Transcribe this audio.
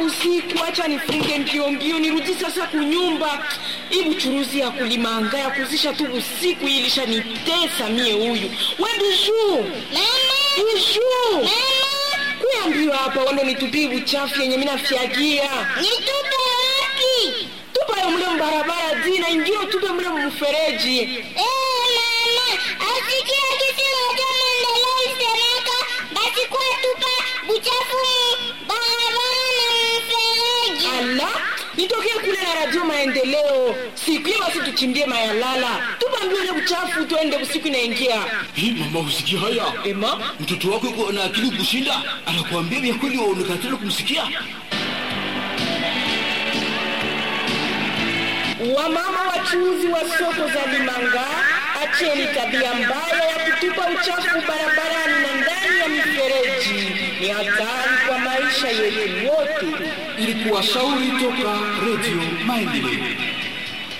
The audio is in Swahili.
usiku, acha nifunge mbio mbio nirudi sasa kunyumba. Hii buchuruzi ya kulimanga ya kuzisha tu usiku hii ilishanitesa mie. Huyu we Bijuu, Bijuu, kuya mbio hapa, wando nitupie buchafu yenye mina fyagia Nitupe wapi? tupayo mule mbarabara dina ingio tupe mule mfereji. Eh, mama, asikia kitu moja maendeleo isemeka, basi kwa tupa buchafu mu barabara na mfereji. Ala, nitokee kule na radio maendeleo siku hiyo, basi tuchimbie mayalala, tupambie ule uchafu, tuende usiku inaingia. Hii mama, usikia haya? Ema, Mtoto wako yuko na akili kushinda, anakuambia vya kweli, waonekana tena kumsikia. wamama wachuuzi wa soko za Limanga, acheni tabia mbaya ya kutupa uchafu barabarani na ndani ya mifereji. Ni hatari kwa maisha yetu wote. Ilikuwa shauri toka Radio Maendeleo.